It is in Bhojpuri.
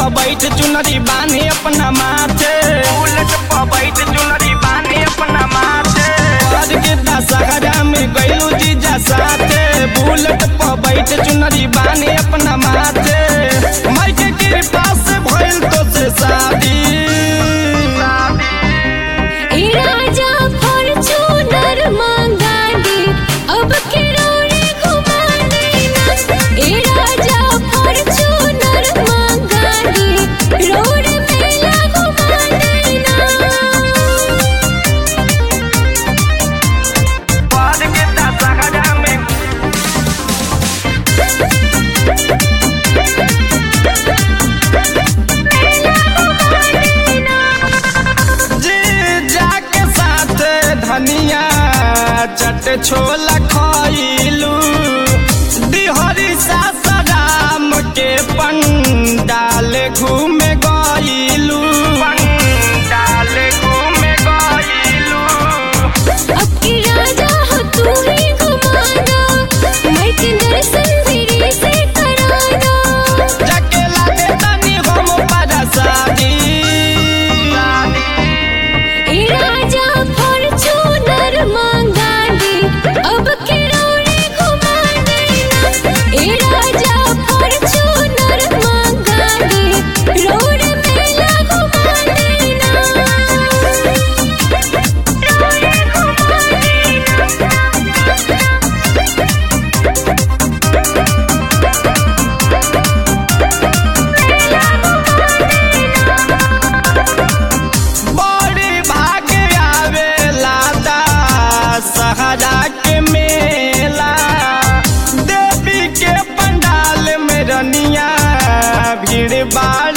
पर बैठ चुनरी बानी अपना माथे बुलेट पर बैठ चुनरी बानी अपना माथे आज के दशहरा में गैलू जीजा साथे बुलेट पर बैठ चुनरी बानी अपना माथे माई के कृपा से भइल तो से शादी ए राजा फॉर्च्यूनर मंगा दे अब किरोड़े घुमा देना ए राजा फॉर्च्यूनर मंगा दे रोड मेला घुमा देना आज के दशहरा में जीजा के साथ धनिया चट छोला खइलू दिहरी सासाराम के पंडाल घूमे गइलू पंडाल घूमे गइलू अब के राजा हो तू ही घुमाना मैं के दर्शन तेरे से कराना जाके लागे तनी हम परसादी ए राजा फॉर्च्यूनर मंगा दे अब किरोड़े घुमा देना ए राजा फॉर्च्यूनर मंगा दे रोड मेला घुमा देना रोड घुमा बड़ी भाग्य आवेला दा सहरा के मेला देवी के पंडाल में रनिया भीड़ बाड़